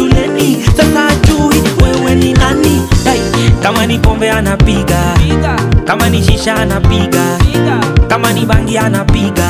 shuleni sasa ajui wewe ni nani Dai, kama ni pombe anapiga kama ni shisha anapiga kama ni bangi anapiga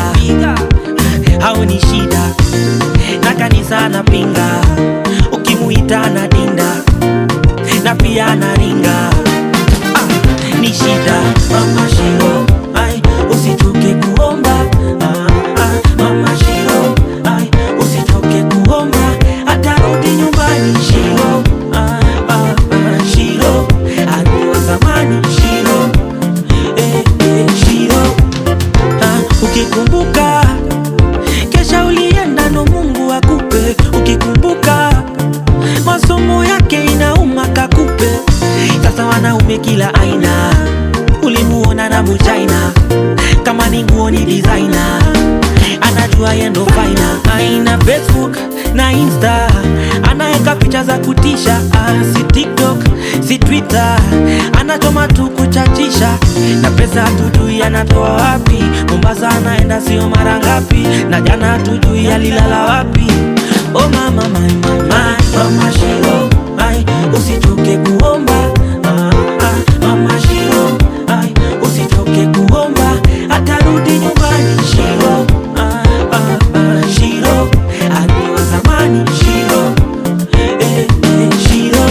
hao ni shida na kanisa anapinga ukimuita anadinda na pia anaringa ah, ni shida mama shiro ai usichoke kuomba ah, ah, mama shiro ai usichoke kuomba atarudi nyumbani shiro ah, ah, ah, shiro aliwa zamani shiro eh, eh, shiro ah, ukikumbuka kesha ulienda no Mungu akupe ukikumbuka masomo yake inauma kakupe sasa wanaume kila aina ulimuona na muchaina kama ni nguo ni designer anajua yendo faina aina facebook na insta anaeka picha za kutisha ah, si tiktok si twitter anachoma tu kuchachisha na pesa hatujui anatoa wapi mombasa anaenda sio mara ngapi na jana hatujui alilala wapi oh mama my, my, my, mama shiro ai usichoke kuomba ah, ah, mama shiro ai usichoke kuomba atarudi nyumbani shiro ah, ah, ah, shiro aliwa zamani shiro eh, eh, shiro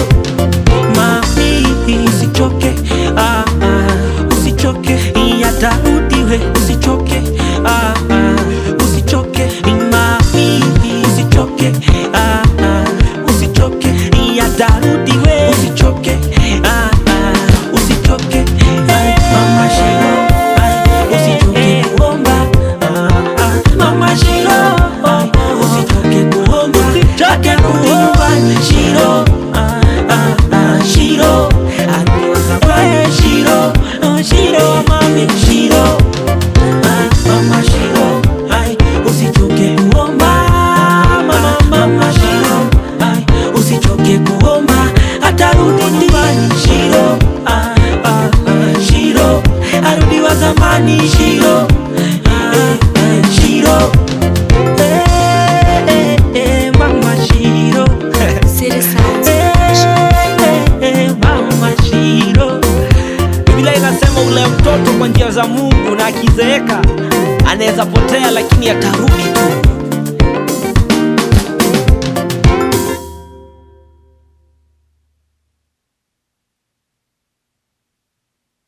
mami usichoke ah, ah, usichoke yatarudi we usichoke ah, ah, usichoke mami usichoke ah, ah, usichoke yatarudi we usichoke ah, ah, usichoke Ai, mama shiro ai, usichoke kuomba ah, ah, mama shiro ai, usichoke kuomba atarudi nyumbani shiro ah, ah, ah, shiro aliwa zamani shiro oh, shiro mami shiro ah, mama shiro ai, usichoke kuomba mama, mama shiro ai, usichoke kuomba atarudi nyumbani shiro ah, ah, ah, shiro arudi wa zamani shiro eh, eh, shiro eh, eh, eh, mama shiro City Sounds. Mama Shiro. Biblia inasema ule mtoto kwa njia za Mungu na akizeeka anaweza potea, lakini atarudi tu.